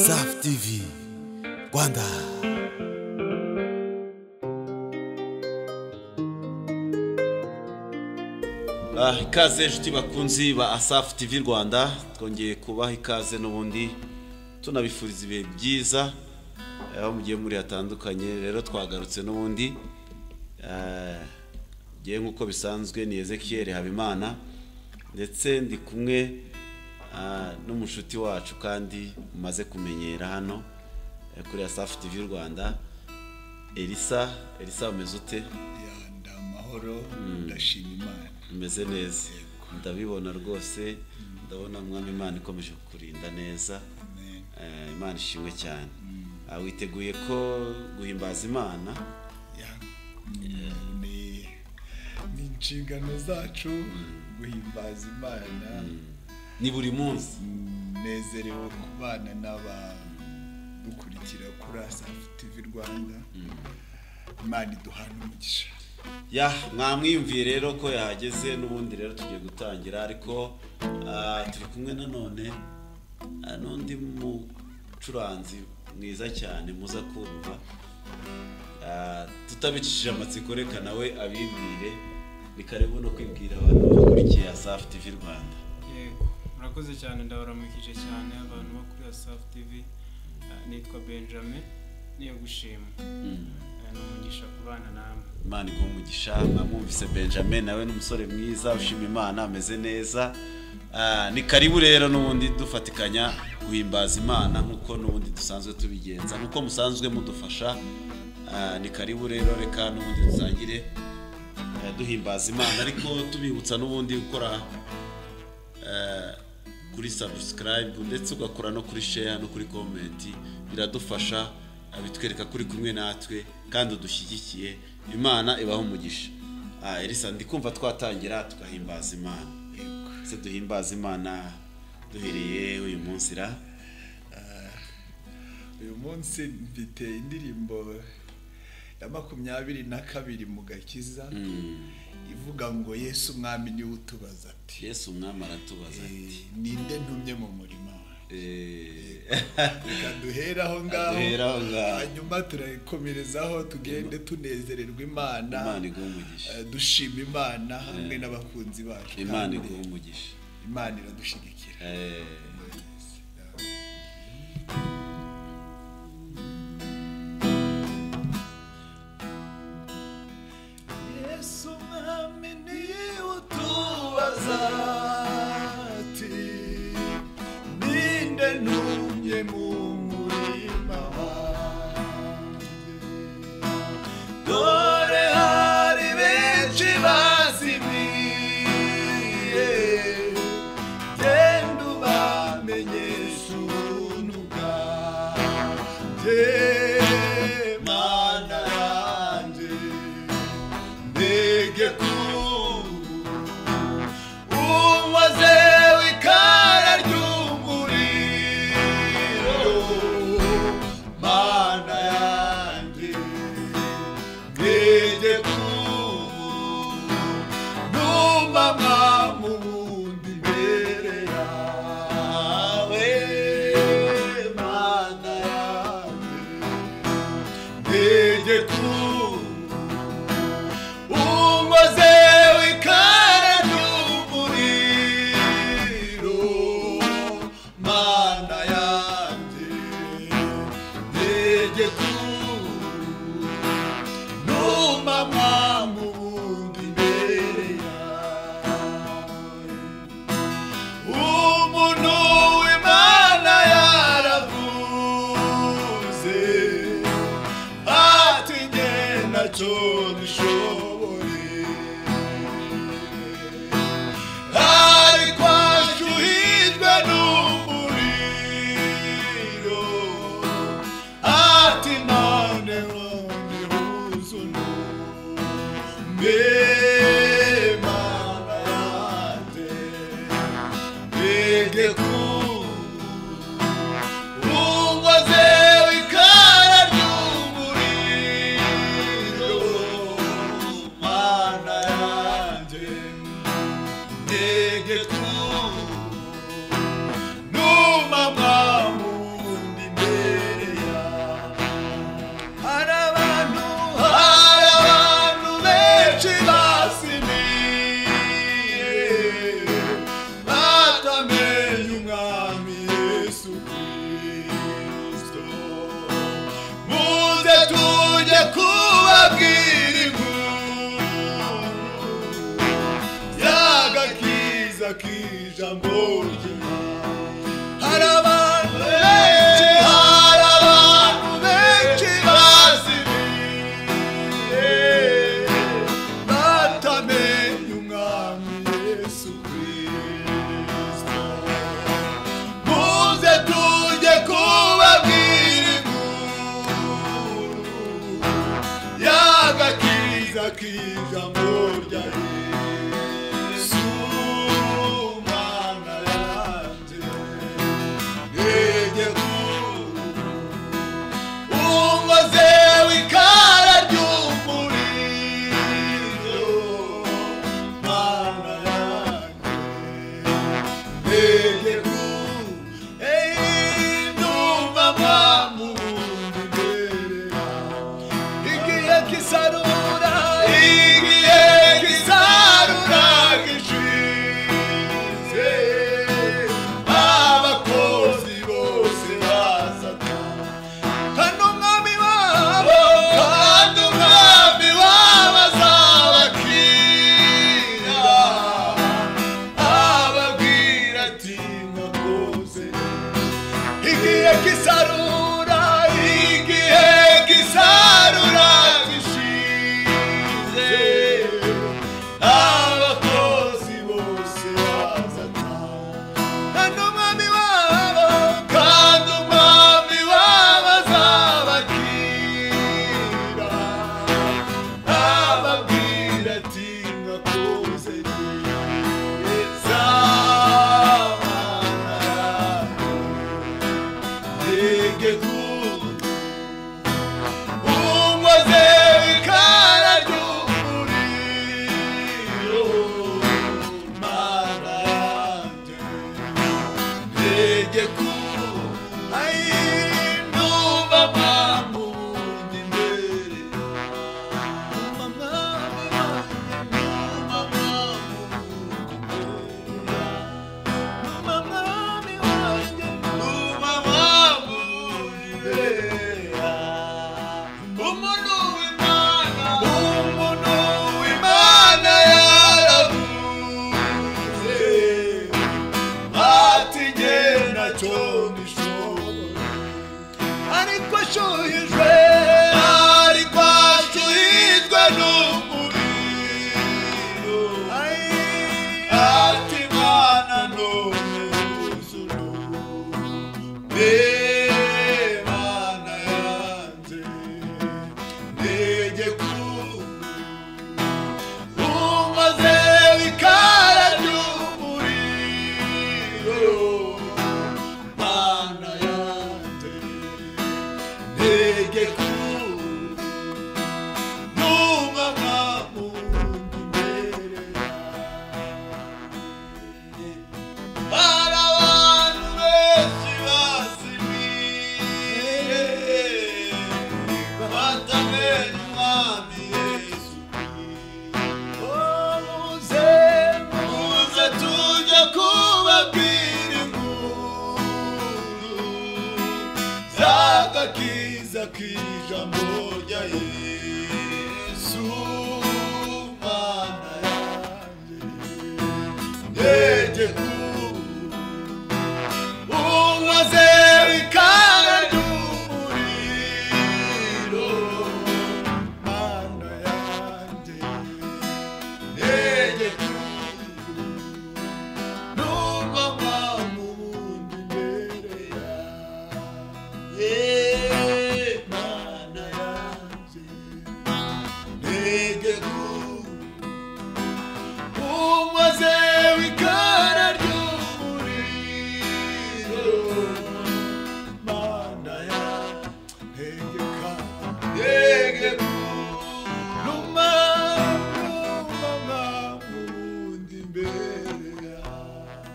SAF TV Rwanda Ah, ikaze inshuti bakunzi ba Asaf TV Rwanda twongeye kubaha ikaze n'ubundi tunabifuriza ibihe byiza eh, aho mugiye muri hatandukanye rero twagarutse n'ubundi eh, ngiye nk'uko bisanzwe ni Ezekiel Habimana ndetse ndi kumwe ah, n'umushuti wacu kandi umaze kumenyera hano eh, kuri Asaf TV Rwanda Elisa Elisa umeze ute Ya, ndi amahoro ndashima imana umeze neza ndabibona rwose ndabona mwami imana ikomeje kukurinda neza Amen. Eh, imana ishimwe cyane Ah, witeguye ko guhimbaza imana Ya, ni ni inshingano zacu guhimbaza imana ni buri munsi nezerewe kubana n'abadukurikira kuri asafu tivi rwanda imana iduhana umugisha ya mwamwiyumviye rero ko yahageze n'ubundi rero tugiye gutangira ariko ah, turi kumwe nanone ah, n'undi mucuranzi mwiza cyane muza kumva Ah, tutabicishije amatsiko reka nawe abibwire ni karibu no kwibwira abantu bakurikiye asafu tivi rwanda yego murakoze cyane ndabaramukije cyane abantu bo kuri asafu tivi Eh, nitwa benjamin niyo gushima Eh, ni umugisha ku bana namwe imana iguha umugisha mwamwumvise benjamin nawe ni umusore mwiza ushima imana ameze neza Ah, ni karibu rero n'ubundi dufatikanya guhimbaza imana nk'uko n'ubundi dusanzwe tubigenza nk'uko musanzwe mudufasha Ah, ni karibu rero reka n'ubundi dusangire eh, duhimbaza imana ariko tubibutsa n'ubundi gukora eh, kuri subscribe ndetse ugakora no kuri share no kuri comment biradufasha ah, bitwereka kuri kumwe natwe kandi udushyigikiye imana ibaho umugisha Ah, elisa ndi kumva twatangira tugahimbaza imana se duhimbaza imana duhereye uyu munsi ra uyu munsi mfite indirimbo ya makumyabiri na kabiri mu gakiza ivuga ngo yesu umwami niwe utubaza ati yesu umwami aratubaza ati Eh, ninde ntumye mu murima wawe eh, reka duhere aho ngaho Duhere aho ngaho. hanyuma turakomerezaho tugende tunezererwa imana imana iguha umugisha eh, dushima imana hamwe n'abakunzi bacu imana kandi iguha umugisha imana iradushyigikira Eh, yesu umwami niwe utubaza ati ninde ntumye mu murima wanjye dore hari benshi bazimiye genda ubamenyeshe ubuntu bwanjye mana yanjye ndege kuru umaze w'ikara ry'umuriro mana yanjye ndege kuru numama mu bundi mbere yawe mana yanjye ndege kuru umaze w'ikara ry'umuriro mana yanjye ndege kuru numama mu bundi mbere yawe umuntu w'imana yaravuze ati nge nacyo ntishobore ariko ashuhijwe n'umuriro ati noneho ntihuzunume mana yanjye mbege kuru ungoze w'ikara ry'umuriro mana yanjye mbege kuru numama mu bundi kubabwira inkuru y'agakiza k'ijambo ry'Imana hari abantu benshi hari abantu benshi bazimiye batamenye umwami yesu kirisito muze tujye kubabwira inkuru y'agakiza k'ijambo rya yesu mana yanjye ungoze w'ikara ry'umuriro mana yanjye ntegeko ndumva mpamubundi imbere yawe igihe kisarura igihe kisarura gishize abakozi bose bazatanga kandi umwami wabo kandi umwami wabo azabakira ababwira ati mwakoze igihe kisarura igihe kisarura gishize abakozi bose bazataha kandi umwami wabo kandi umwami wabo azabakira ababwira ati mwakoze neza mana yanjye ntegeko unkoze ikara ry'umuriro mana yanjye ntegeko ayi ndumva mpamvu ndi imbere ndumva mpamvu wanjye ndumva mpamvu ndi imbere ndumva mwami wanjye ndumva mpamvu ndi imbere umuntu w'imana umuntu w'imana yaravuze ati genda cyo ndishobora ariko ashuhijwe ariko ashuhijwe n'umuriro ati mwana none uzuru Imana yanjye ntegeko umaze ikara ry'umuriro Mana yanjye ntegeko numva nka muntu imbere yanjye hari abantu benshi bazimiye batamenya umwami yesu muze muze tujye kubabwira inkuru z'agakiza k'ijambo rya yesu mana yanjye ntegeko unkoze ikara ry'umuriro mana yanjye ntegeko numva mpamvu ubundi imbere yawe mana yanjye ntegeko umaze w'ikara ry'umuriro mana ya ntegeka ntegeka numa numa nkundi imbere yawe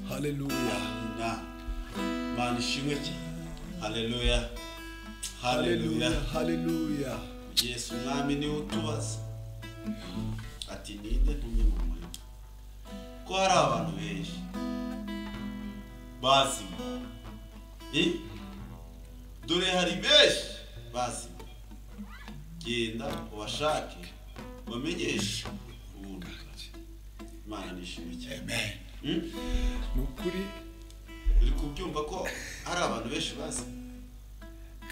haleluya Na, mana ishimwe cyane haleluya haleluya haleluya yesu mwami niwe utubaza ati ninde ntumye mu muriro ko hari abantu benshi bazima Eh? dore hari benshi bazima genda ubashake ubamenyeshe ubuntu imana nishimye cyane amen Hmm? ni ukuri uri kubyumva ko hari abantu benshi bazi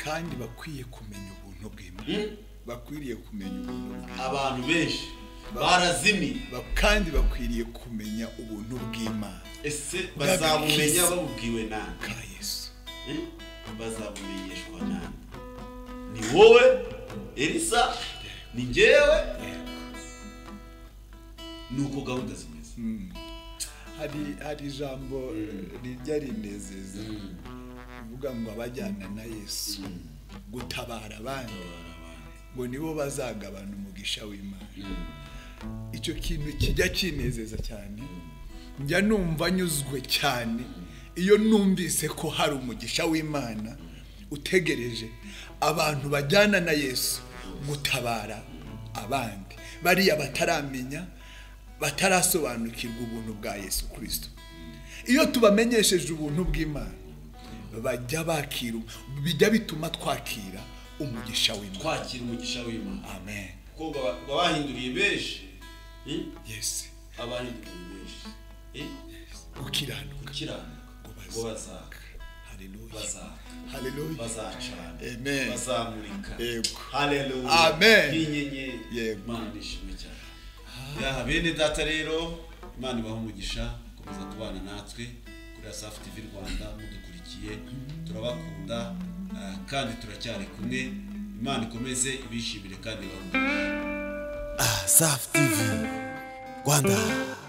kandi bakwiye kumenya ubuntu bw'imana Hmm? bakwiriye kumenya ubuntu bw'imana abantu benshi barazimiye Ba- kandi bakwiriye kumenya ubuntu bw'imana ese bazabumenya babubwiwe nani ka yesu Eh? bazabumenyeshwa nani ni wowe elisa ni njyewe ni uko gahunda zimeze Mm. hari hari ijambo rijya rinezeza rivuga ngo abajyana na yesu gutabara abandi ngo nibo bazagabana umugisha w'imana icyo kintu kijya kinezeza cyane njya numva nyuzwe cyane iyo numvise ko hari umugisha w'imana utegereje abantu bajyana na yesu gutabara abandi bariya bataramenya batarasobanukirwa ubuntu bwa yesu kirisito iyo tubamenyesheje ubuntu bw'imana bajya bakira bijya bituma twakira umugisha w'imana twakira umugisha w'imana amen kuko baba- baba bahinduriye benshi Eh? yesi abahinduriye benshi Eh? gukiranuka gukiranuka ngo bazaka haleluya bazaka haleluya bazacana Amen. bazamurika Yego. haleluya Amen. nk'inyenyeri Yego. imana nishimwe cyane ya bene data rero imana ibaha umugisha komeza kubana natwe kuri asafu tv rwanda mudukurikiye turabakunda ah, kandi turacyari kumwe imana ikomeze ibishimire kandi ibahe umugisha Asafu TV Rwanda